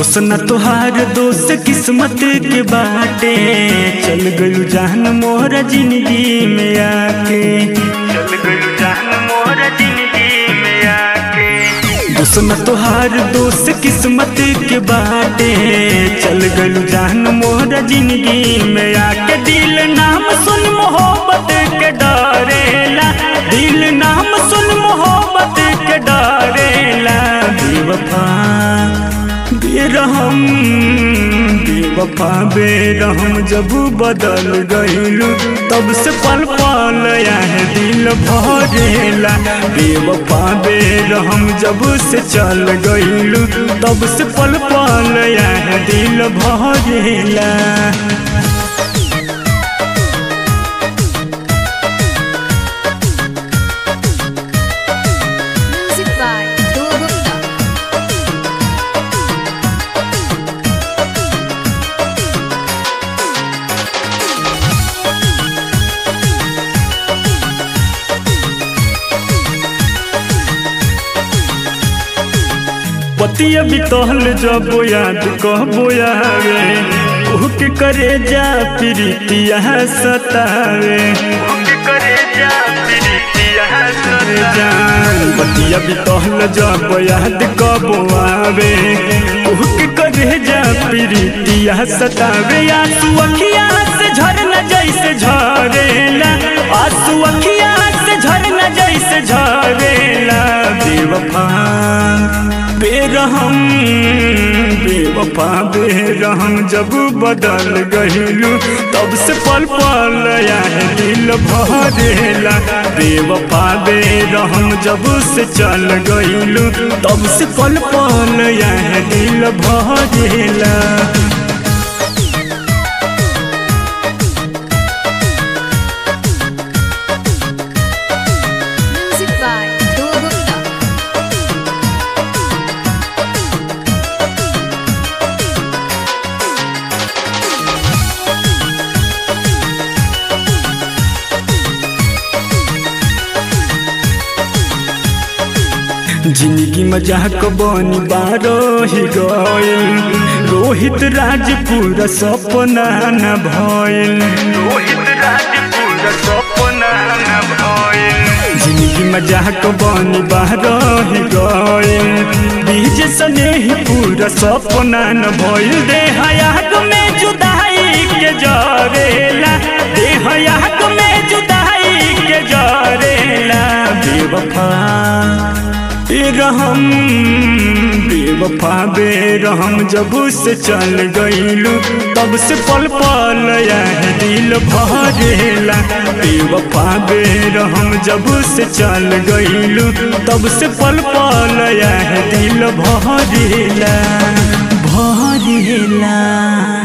दोस्त न तोहार दोस्त किस्मत के बाटे चल गयू जान मोहरा जिंदगी में आके चल गयू जान मोहरा जिंदगी में आके दोस्त न तोहार दोस्त किस्मत के बाटे चल गयू जान मोहरा जिंदगी में आके दिल नाम सुन मोहब्बत के डरेला दिल नाम सुन मोहब्बत के डरेला बेवफा बेरहम बेवफा बेरहम जब बदल गईलू तब से पल पल है दिल भरेला बेवफा बेरहम जब से चल गईलू तब से पल पल है दिल भरेला Music by Dhruv Gupta. पतिया बितहल जब याद कहबो आवे उहके करे जा प्रीतिया सतावे उहके करे जा प्रीतिया सतावे पतिया बितहल जब याद कहबो आवे उहके करे जा प्रीतिया सतावे आंसू अखिया से झरना जैसे झरेला आंसू अखिया से झरना जैसे झरेला बेवफा बेरहम बेवफा बेरहम जब बदल गहिलू तब से पल पल है दिल भरेला बेवफा बेरहम जब से चल गइलू तब से पल पल है दिल भरेला Music by Dhruv Gupta. जिंदगी मजाक बनी बारो ही गइल रोहित राजपुर सपना न भइल रोहित राजपुर सपना न भइल जिंदगी मजाक बनी बारो ही गइल बीज स्नेही पूरा सपना न भइल देहयाग में जुदाई के जरेला देहयाग में जुदाई के जरेला बेवफा बेरहम बेवफा बेरहम जब से चल गईलू तब से पल पल है दिल भरेला बेवफा बेरहम जब से चल गईलू तब से पल पल है दिल भरेला भरेला